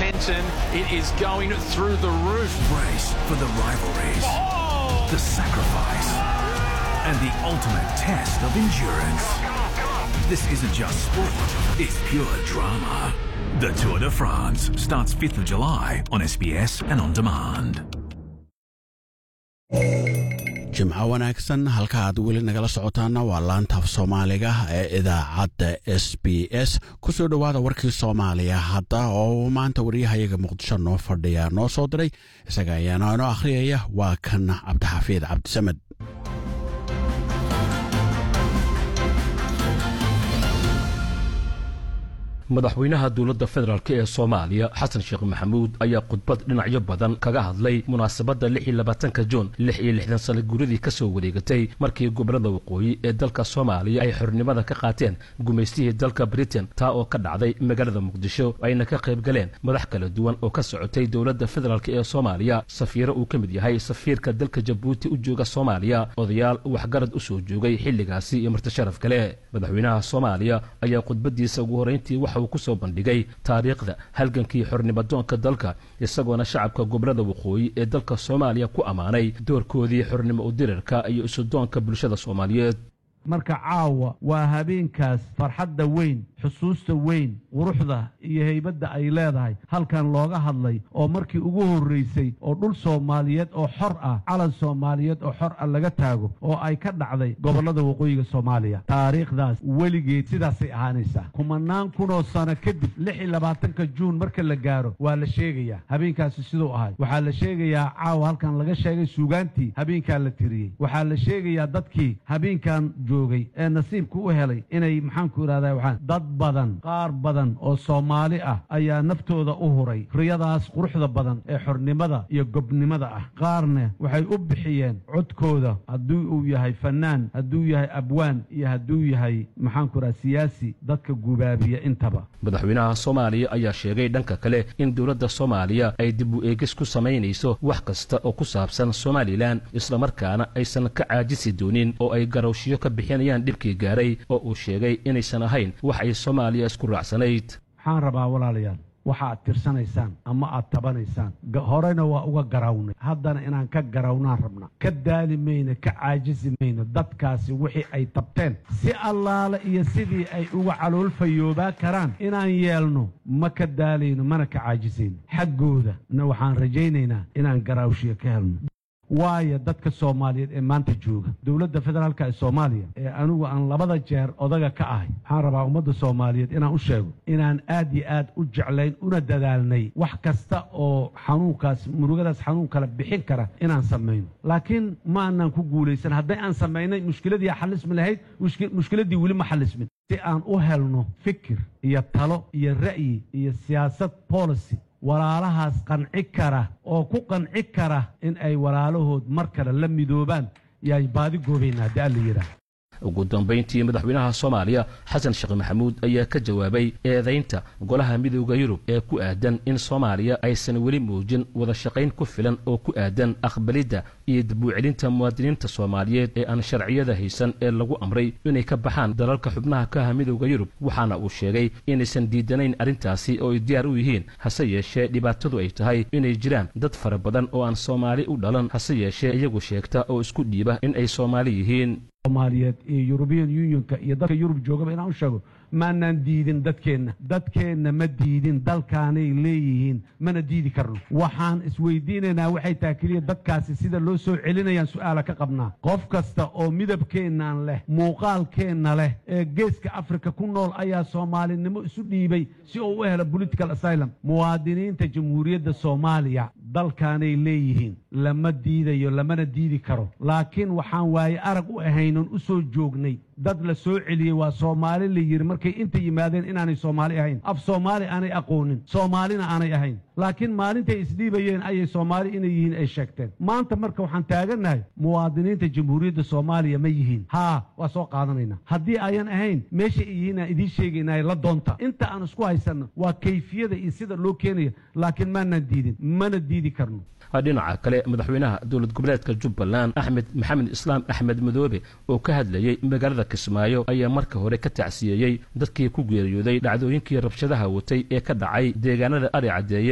momentum. It is going through the roof. Brace for the rivalries, Oh! the sacrifice, and the ultimate test of endurance. This isn't just sport, it's pure drama. The Tour de France starts 5th of July on SBS and on demand. jimco wanaagsan halka aad weli nagala socotaana waa laanta af soomaaliga ee idaacadda s b s ku soo dhowaada warkii soomaaliya hadda oo maanta waryahayaga muqdisho noo fadhiya noo soo diray isaga ayaana inoo akhriyaya waa kan cabdixafiid cabdisamed madaxweynaha dowladda federaalk ee soomaaliya xasan sheekh maxamuud ayaa khudbad dhinacyo badan kaga hadlay munaasabadda lix iyo labaatanka juun lix iyo lixdan sano guuradii ka soo wareegatay markii gobollada waqooyi ee dalka soomaaliya ay xornimada ka qaateen gumaystihii dalka britain taa oo ka dhacday magaalada muqdisho ayna ka qayb galeen madax kala duwan oo ka socotay dowladda federaalk ee soomaaliya safiiro uu ka mid yahay safiirka dalka jabuuti u jooga soomaaliya odayaal waxgarad u soo joogay xilligaasi iyo martisharaf kale madaxweynaha soomaaliya ayaa khudbadiisa ugu horrayntii waxa uu ku soo bandhigay taariikhda halgankii xornimadoonka dalka isagoona shacabka gobollada waqooyi ee dalka soomaaliya ku ammaanay doorkoodii xornimo udirarka iyo isudoonka bulshada soomaaliyeed marka caawa waa habeenkaas farxadda weyn xusuusta weyn quruxda iyo haybadda ay leedahay halkan looga hadlay oo markii ugu horraysay oo dhul soomaaliyeed oo xor ah calan soomaaliyeed oo xor ah laga taago oo ay ka dhacday gobollada waqooyiga soomaaliya taariikhdaas weligeed sidaasay ahaanaysaa kumanaan kunoo sano kadib lix iyo labaatanka juun marka la gaaro waa la sheegayaa habeenkaasi siduu ahay waxaa la sheegayaa caawa halkan laga sheegay suugaantii habeenkaa la tiriyey waxaa la sheegayaa dadkii habeenkan joogay ee nasiibka u helay inay maxaanku idhahdaa waxaan dad badan qaar badan oo soomaali ah ayaa naftooda u huray riyadaas quruxda badan ee xornimada iyo gobnimada ah qaarna waxay u bixiyeen codkooda hadduu uu yahay fannaan hadduu yahay abwaan iyo hadduu yahay maxaanku idhaha siyaasi dadka gubaabiya intaba madaxweynaha soomaaliya ayaa sheegay dhanka kale in dowladda soomaaliya ay dib u eegis ku samaynayso wax kasta oo ku saabsan somalilan islamarkaana aysan ka caajisi doonin oo ay garowshiyo ka bixinayaan dhibkii gaaray oo uu sheegay inaysan ahayn wax ay soomaaliya isku raacsanayd waxaan rabaa walaalayaal waxa aad tirsanaysaan ama aad tabanaysaan horena waa uga garawnay haddana inaan ka garawnaan rabna ka daali mayno ka caajisi mayno dadkaasi wixii ay tabteen si allaale iyo sidii ay uga caloolfayoobaa karaan inaan yeelno ma ka daalayno mana ka caajisayno xaggooda na waxaan rajaynaynaa inaan garaawshiyo ka helno waayo dadka soomaaliyeed ee maanta jooga dowladda federaalka ee soomaaliya ee anigu aan labada jeer odaga ka ahay waxaan rabaa ummadda soomaaliyeed inaan u sheego inaan aad iyo aad u jeclayn una dadaalnay wax kasta oo xanuunkaas murugadaas xanuun kale bixin kara inaan samayno laakiin ma aanaan ku guulaysan hadday aan samaynay mushkiladii xalismi lahayd mushkiladdii weli ma xalismin si aan u helno fikir iyo talo iyo ra'yi iyo siyaasad policy walaalahaas qanci kara oo ku qanci kara in ay walaalahood mar kale la midoobaan yaan baadi goobaynaa haddii alla yidhaah ugu dambayntii madaxweynaha soomaaliya xasan sheekh maxamuud ayaa ka jawaabay eedaynta golaha midooda yurub ee ku aadan in soomaaliya aysan weli muujin wada shaqayn ku filan oo ku aadan aqbalidda iyo dib u celinta muwaadiniinta soomaaliyeed ee aan sharciyada haysan ee lagu amray inay ka baxaan dalalka xubnaha ka ah midooda yurub waxaana uu sheegay inaysan diidanayn arrintaasi oo ay diyaar u yihiin hase yeeshee dhibaatadu ay tahay inay jiraan dad fara badan oo aan soomaali u dhalan hase yeeshee iyagu sheegta oo isku dhiiba in ay soomaali yihiin soomaaliyeed iyo yurubiyan unionka iyo dadka yurub joogaba inaan u sheego maanaan diidin dadkeenna dadkeenna ma diidin dalkaanay leeyihiin mana diidi karno waxaan isweydiinaynaa waxay tahay keliya dadkaasi sida loo soo celinayaan su'aala ka qabnaa qof kasta oo midabkeennaan leh muuqaalkeenna leh ee geeska afrika ku nool ayaa soomaalinimo isu dhiibay si uu u helo political asylum muwaadiniinta jamhuuriyadda soomaaliya dalkaanay leeyihiin lama diidayo lamana diidi karo laakiin waxaan waaye arag u ahaynon u soo joognay dad la soo celiyey waa soomaali la yidhi markay inta yimaadeen inaanay soomaali ahayn af soomaali aanay aqoonin soomaalina aanay ahayn laakiin maalintay isdhiibayeen ayay soomaali inay yihiin ay sheegteen maanta marka waxaan taagannahay muwaadiniinta jamhuuriyadda soomaaliya ma yihiin haa waa soo qaadanayna haddii ayan ahayn meesha ay yihiin aan idiin sheegaynay la doonta inta aan isku haysanno waa kayfiyada iyo sida loo keenaya laakiin maanaan diidin mana diidi karno dhinaca kale madaxweynaha dowlad goboleedka jubbaland axmed maxamed islaam axmed madoobe oo ka hadlayey magaalada kismaayo ayaa marka hore ka tacsiyeeyey dadkii ku geeriyooday dhacdooyinkii rabshadaha watay ee ka dhacay deegaanada ari caddeeye